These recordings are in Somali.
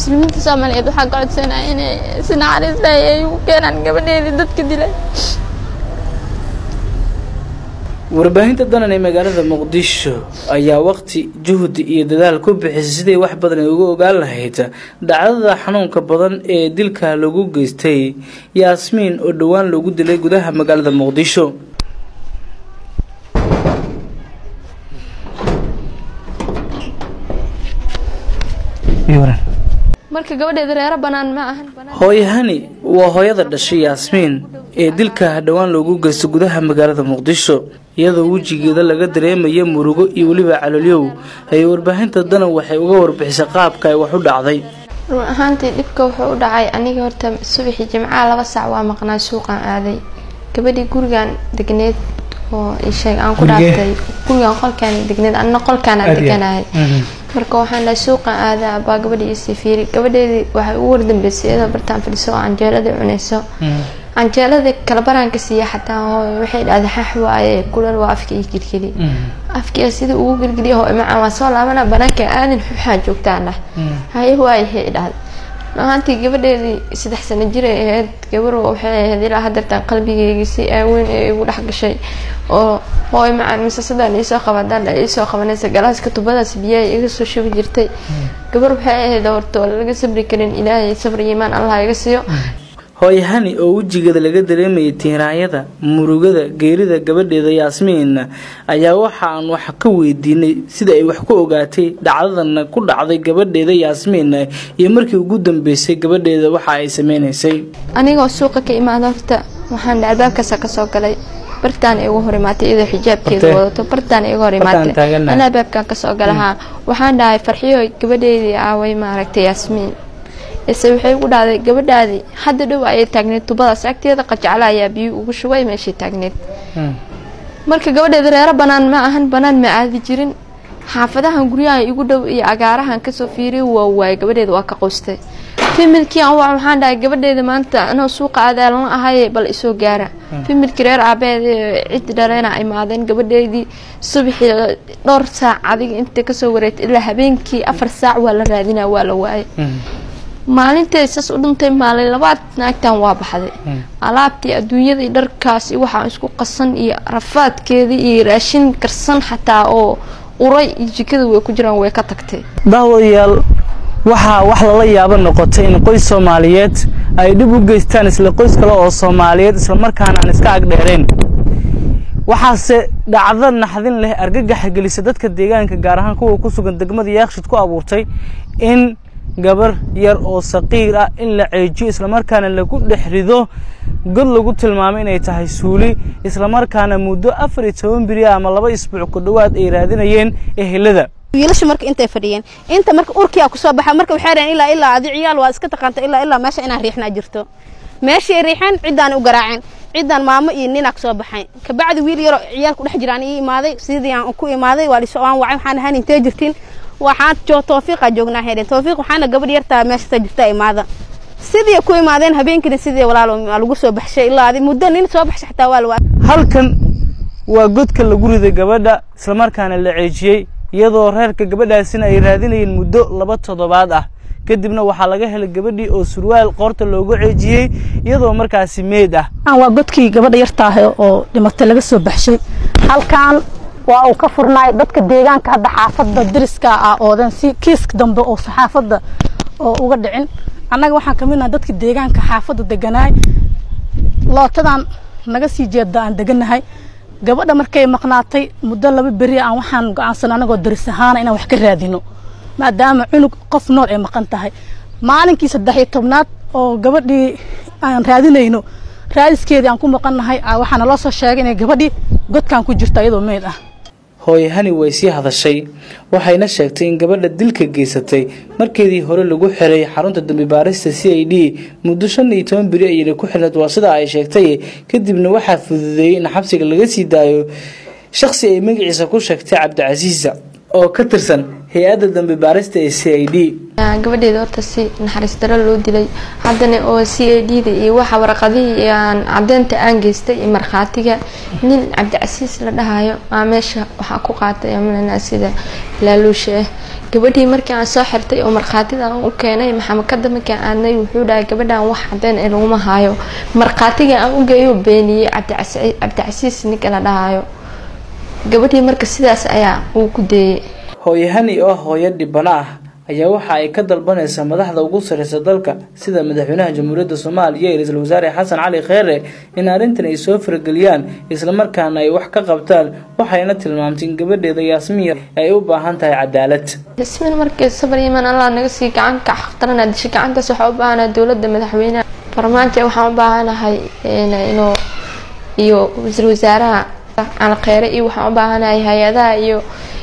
muslimiinta soomaaliyeed waxaa ka codsanaya inay si naxariis leh ay ugu keenaan gabadheedii dadka dilay warbaahinta danan ee magaalada muqdisho ayaa waqti juhdi iyo dadaal ku bixisay sidii wax badan ay uga ogaan lahayd dhacdada xanuunka badan ee dilka lagu geystay yaasmiin oo dhowaan lagu dilay gudaha magaalada muqdisho marka gabadheeda reero banaan ma ahan hooyahani waa hooyada dhashay yaasmiin ee dilka dhowaan loogu geysto gudaha magaalada muqdisho iyadoo wejigeeda laga dareemaya murugo iyo weliba caloolyow ayay warbaahinta danan waxay uga warbixisay qaabka ay wax u dhacday run ahaantii dhibka wuxuu u dhacay aniga horta subaxii jimcaha laba saac waa maqnaa suuqaan aaday gabadhii gurigan degneed oo isheeg aan ku dhaaftay gurigan qolkaan degneed anna qolkaanaan deganahay marka waxaan dhahay suuqan aadaa baa gabadhii isii fiiri gabadheedii waxay ugu wardambeysay iyadoo bartaan fadhiso oo canjeeladii cunayso canjeeladii kalabaraan siiya xataa hooy waxay dhahday xax waaye kulal waa afka ii gelgeli afkiia sidii ugu gelgeliya hooy macaan waa soo laabana banaanka aadin xuxaan joogtaan dhah haye waayhay dhahday ahaantii gabadheedii saddex sano jiray ahayd gabar waxay ahayd ilaa hadeertaan qalbigeygii si aaweyn ee igu dhex gashay oo hooy macaan mise sidaan iisoo qaba hadaan iisoo qabanaysa galaaska tubadaas biyaha iga soo shubi jirtay gabar waxay ahayd horta oo laga sabri karin ilaahay sabri iimaan allah iga siiyo hooyahani oo wejigeeda laga dareemayay tiiraanyada murugada geerida gabadheeda yaasmiin ayaa waxa aan wax ka weydiinay sida ay wax ku ogaatay dhacdadan ku dhacday gabadheeda yaasmiin iyo markii ugu dambeysay gabadheeda waxa ay sameynaysay anigoo suuqa ka imaada horta waxaan albaabkaasa kasoo galay bartaan igu hor imaatay iyadoo xijaabkeeda wadato bartaan igu hor imaatay ana albaabkan kasoo galahaa waxaan dhahay farxiyo gabadheedii aaway maaragtay yaasmiin ise waxay ugu dhahday gabadhaadii hadda dhow ayay taagneyd tubadaas agteeda qajacla ayaa biyo ugu shubay meeshay taagneyd marka gabadheeda reero banaan ma ahan banaan ma aadi jirin xaafadahan guryaha igu dhow iyo agaarahan kasoo fiiriy waa waayay gabadheeda waa ka qoystay fimilkii aan wac waxaan dhahay gabadheeda maanta anoo suuqa aadaalan ahaye bal isoo gaara fimilkii reer aabeed ciddi dhaleena imaadeen gabadheedii subaxii dhowr saac adiga intay kasoo wareegtay ilaa habeenkii afar saac waa la raadinaa waa la waayay maalintay saas u dhintay maalin labaad naagtan waa baxday alaabtii adduunyadii dharkaas waxaa isku qasan iyo rafaadkeedii iyo raashin karsan xataa oo uray iyo jikada way ku jiraan way ka tagtay daawadayaal waxaa wax lala yaabo noqotay in qoys soomaaliyeed ay dhib u geystaan isla qoys kale oo soomaaliyeed islamarkaana aan iska agdheereen waxaase dhacdo naxdin leh argagaxa gelisa dadka deegaanka gaar ahaan kuwa ku sugan degmada yaakshid ku abuurtay in gabar yar oo saqiir ah in la ceejiyo islamarkaana lagu dhex rido god lagu tilmaamay inay tahay suuli islamarkaana muddo afar iyo toban beri ama laba isbuuc ku dhowaad ay raadinayeen ehelada wiilasha marka intay fadhiyeen inta marka urkiyaa kusoo baxa marka waxay dhaheen ilaa ilaa adi ciyaal waa iska taqaanta ilaa ilaa meesha inaan riixnaa jirto meeshay riixeen ciddaan u garaaceen ciddaan maamo iyo ninaa kasoo baxay kabacdi wiil yaroo ciyaalku dhex jiraan ii imaaday sidii aan ku imaaday waa lisoo aan wacay waxaan ahaan intee jirtiin waxaan joo toofiiqa joognaa heedeen toofiiq waxaana gabadh yartaa meesha jirta imaada sidii ku imaadeen habeenkina sidii walaal lagu soo baxshay ilaa adi muddo nin soo baxshay xataa waa la halkan waa godka lagu riday gabadha islamarkaana la ceejiyey iyadoo reerka gabadhaasina ay raadinayeen muddo laba toddobaad ah kadibna waxaa laga helay gabadhii oo surwaal qoorta loogu ceejiyey iyadoo markaasi meed ah waa godkii gabadha yartaah oo dhimatay laga soo baxshay halkan waa uu ka furnaay dadka deegaanka hadda xaafadda dariska ah oodan si kiiska dambe oo xaafadda oo uga dhicin annaga waxaan kamid nahay dadka deegaanka xaafadda deganaay lootadan naga sii jeeda aan deganahay gabadha markay maqnaatay muddo laba beri aan waxaan go-aansan anagoo daris ahaana inaan wax ka raadino maadaama cunug qof nool ay maqan tahay maalinkii saddex iyo tobnaad oo gabadhii aan raadinayno raadiskeedii aan ku maqannahay waxaana loo soo sheegay inay gabadhii godkan ku jirto iyadoo meyd ah hooyahani way sii hadashay waxayna sheegtay in gabadha dilka geysatay markeedii hore lagu xiray xarunta dambi baarista c i d muddo shan iyo toban beri ayayna ku xirnayd waa sida ay sheegtay kadibna waxaa fududeeyey in xabsiga laga sii daayo shakhsi ay magaciisa ku sheegtay cabdicasiisa oo ka tirsan hay-adda dambi baarista ee c i d gabadheeda horta si naxariis daro loo dilay haddana oo c a d da iyo waxa warqadihii aan cadeynta aan geystay iyo markhaatiga nin cabdicasiis la dhahayo aa meesha waxaa ku qaatay amlana sida laaluusha ah gabadhii markii aan soo xirtay oo markhaatida aan u keenay maxamakada markii aan aadnay wuxuu dhahay gabadhan wax cadeen ee laguma haayo markhaatiga aan u geeyo beeniyey cabdicasiis ninka la dhahayo gabadhii marka sidaas ayaa uu ku deeyey hooyahani oo ah hooyo dhibano ah ayaa waxa ay ka dalbanaysaa madaxda ugu sareysa dalka sida madaxweynaha jamhuuriyadda soomaaliya iyo ra-iisul wasaare xasan cali kheere in arrintan ay soo farageliyaan islamarkaana ay wax ka qabtaan waxayna tilmaamtay in gabadheeda yaasmiin ay u baahan tahay cadaalad yasmiin markii sabar iman allah naga sii gacanka xaqtarana dishay gacantaas waxaa u baahanaha dowladda madaxweynaha farmaajo waxaan u baahanahay inuu iyo ra-iisul wasaaraha cali kheere iyo waxaan u baahanahay hay-adaha iyo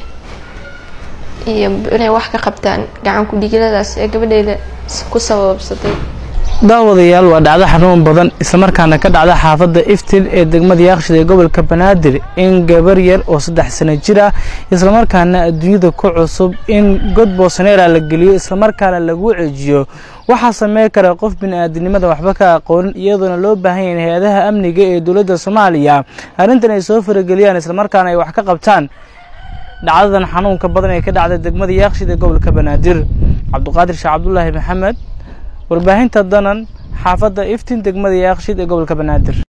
iyo inay wax ka qabtaan gacan ku-dhigiladaas ee gabadheeda ku sababsatay daawadayaal waa dhacdo xanuun badan islamarkaana ka dhacda xaafadda iftil ee degmada yaaqshid ee gobolka banaadir in gabar yar oo saddex sano jir ah islamarkaana adduunyada ku cusub in god boosaneera la geliyo islamarkaana lagu cejiyo waxaa sameyn kara qof bini-aadinimada waxba ka aqoonin iyadoona loo baahan yahin hay-adaha amniga ee dowladda soomaaliya arrintan ay soo farageliyaan islamarkaana ay wax ka qabtaan dhacdadan xanuunka badan ee ka dhacday degmada yaaqshid ee gobolka banaadir cabduqaadir sheekh cabdulaahi maxamed warbaahinta danan xaafadda iftiin degmada yaaqshid ee gobolka banaadir